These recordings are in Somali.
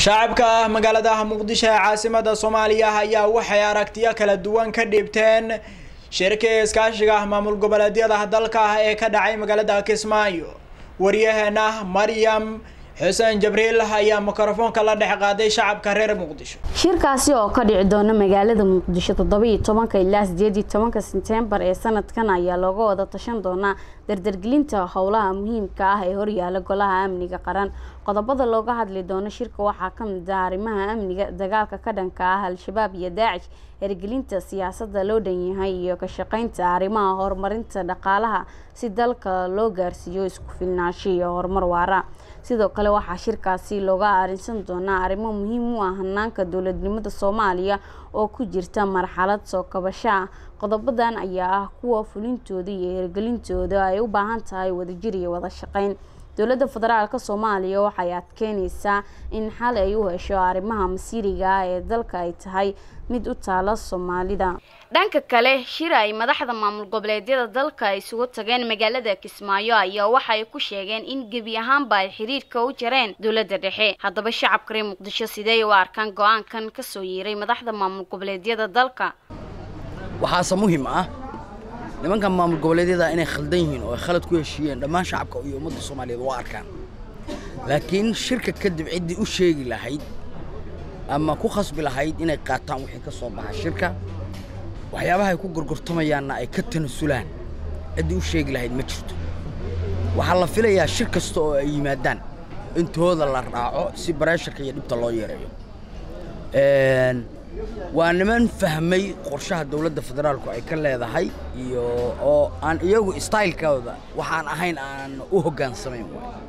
shacabka magaalada muqdisho ee caasimada soomaaliya ayaa waxay aragtiyo kala duwan ka dhiibteen shirkii iskaashiga maamul goboleedyada dalka ah ee ka dhacay magaalada kismaayo waryaheena maryam xuseen jabriil ayaa mikrofoonka la dhex qaaday shacabka reer muqdisho shirkaasi oo ka dhici doona magaalada muqdisho toddobiiyo tobanka ilaa sideed iyo tobanka sebtembar ee sanadkan ayaa looga wada tashan doonaa dardargelinta howlaha muhiimka ah ee horyaala golaha amniga qaran qodobada looga hadli doono shirka waxaa kamid ah arrimaha amniga dagaalka ka dhanka ah al-shabaab iyo daacish hirgelinta siyaasada loo dhan yahay iyo ka shaqeynta arrimaha horumarinta dhaqaalaha si dalka loo gaarsiiyo isku filnaansho iyo horumar waara sidoo kale waxaa shirkaasi looga arinsan doonaa arrimo muhiim u ah hanaanka dowladnimada soomaaliya oo ku jirta marxalad soo kabasho ah qodobadan ayaa ah kuwa fulintooda iyo hirgelintooda ay u baahan tahay wadajir iyo wada shaqeyn dowladda federaalka soomaaliya waxay adkeyneysaa in xal ay u hesho arrimaha masiiriga ah ee dalka ay tahay mid u taala soomaalida dhanka kale shir ay madaxda maamul goboleedyada dalka isugu tageen magaalada kismaayo ayaa waxay ku sheegeen in gebi ahaanba ay xiriirka u jareen dowladda dhexe haddaba shacabka reer muqdisho sidee u arkaan go-aankan kasoo yeeray madaxda maamul goboleedyada dalka waxaase muhiim ah nimankan maamul goboleedyada inay khaldan yihiin oo ay khalad ku heshiiyeen dhammaan shacabka iyo ummadda soomaaliyeed waa arkaan laakiin shirka kadib ciddii u sheegi lahayd ama ku khasbi lahayd inay qaataan wixii ka soo baxa shirka waxyaabaha ay ku gorgortamayaanna ay ka tanasulaan ciddii u sheegi lahayd ma jirto waxaa la filayaa shir kasta oo ay yimaadaan intooda la raaco si bareesharka iyo dhibta loo yareeyo waa niman fahmay qorshaha dowladda federaalku ay ka leedahay iyo oo aan iyagu staylkooda waxaan ahayn aan u hoggaansamayn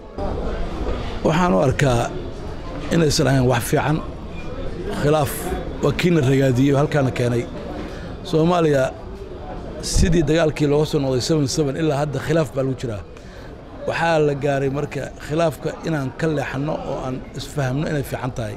waxaan u arkaa inaysan ahayn wax fiican khilaaf waa kiina ragaadiyey oo halkaana keenay soomaaliya sidii dagaalkii looga soo noqday ilaa hadda khilaaf baa lagu jiraa waxaa la gaaray marka khilaafka inaan ka leexanno oo aan isfahamno inay fiican tahay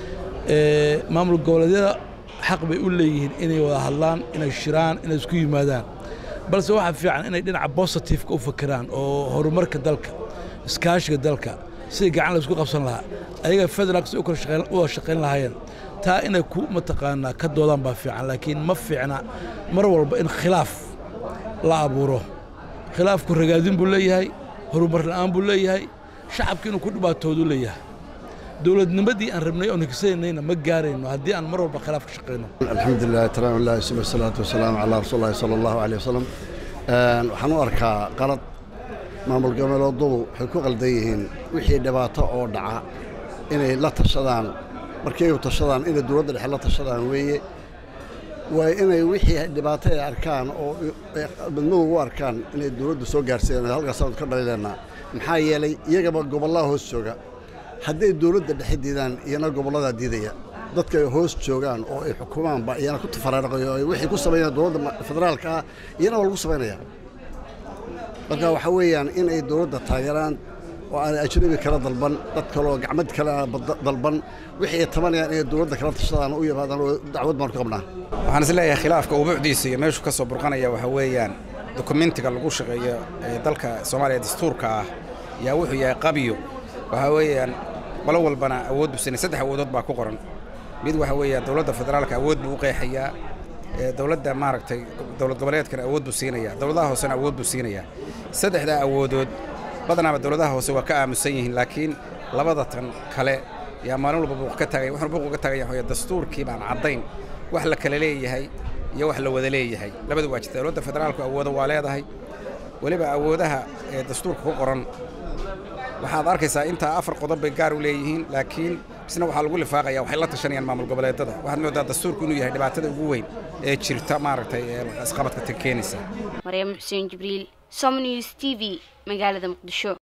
maamul goboleedyada xaq bay u leeyihiin inay wada hadlaan inay shiraan inay isku yimaadaan balse waxaa fiican inay dhinaca bositifeka u fakiraan oo horumarka dalka iskaashiga dalka sidai gacan laysku qabsan lahaa ayaga federaalka si u wada shaqayn lahaayeen taa inay ku mataqaanaa ka doodaan baa fiican laakiin ma fiicna mar walba in khilaaf la abuuro khilaafku ragaadin buu leeyahay horumar la'aan buu leeyahay shacabka inuu ku dhibaatoodu leeyahay dowladnimadii aan rabnay oon higsanayna ma gaarayno haddii aan mar walba khilaaf ka shaqayno alxamdulilah taraamilahi suma salaatu wasalaamu calaa rasuuli llahi sala allahu aleyh wasalam waxaan u arkaa qalad maamul goboleeduhu waxay ku qaldan yihiin wixii dhibaato oo dhaca inay la tashadaan markay u tashadaan inay dowladda dhexe la tashadaan weeye waa inay wixii dhibaato ay arkaan oo midmadu u arkaan inay dowladdu soo gaarsiiyaan halkaasaan ka dhalileennaa maxaa yeelay iyagaba gobollaha hoos jooga hadday dowladda dhexe diidaan iyana gobolladaa diidaya dadka ay hoos joogaan oo ay xukumaanba iyana ku tafaraaraqayo ay wixii ku samaynayaan dowladda federaalka ah iyana waa lagu samaynaya marka waxaa weeyaan in ay dowladda taageeraan oo aan ajnabi kala dalban dad kaloo gacmad kale dalban wixii ay tabanayaan inay dowladda kala tashadaan u yimaadaan oo dacwad baan ku qabnaa waxaan is leeyahay khilaafka ubuucdiisa iyo meeshuu ka soo burqanaya waxaa weeyaan dokumentiga lagu shaqeeyo ee dalka soomaaliya dastuurka ah yaa wuxuu yahay qabyo waxaa weeyaan qolo walbana awood buu siinaya saddex awoodood baa ku qoran mid waxa weeyaan dowladda federaalka awood buu u qeexayaa dowladda maaragtay dowlad goboleedkana awood buu siinayaa dowladaha hoosena awood buu siinayaa saddexdaa awoodood badanaaba dowladaha hoose waa ka aamusan yihiin laakiin labada tan kale yaa maalin walba buuq ka taagaya wuxuuna buuq uga taagaya waxaa dastuurkii baan caddayn wax la kala leeyahay iyo wax la wada leeyahay labadu waa jirta dowladda federaalku awoodo waa leedahay weliba awoodaha ee dastuurka ku qoran waxaad arkaysaa intaa afar qodob bay gaar u leeyihiin laakiin isna waxaa lagu lifaaqaya waxay la tashanayaan maamul goboleedada waxaad moodaa dastuurku inuu yahay dhibaatada ugu weyn ee jirta maaragtay ee isqabadka keenaysa maryam xuseen jibriil somnews t v magaalada muqdisho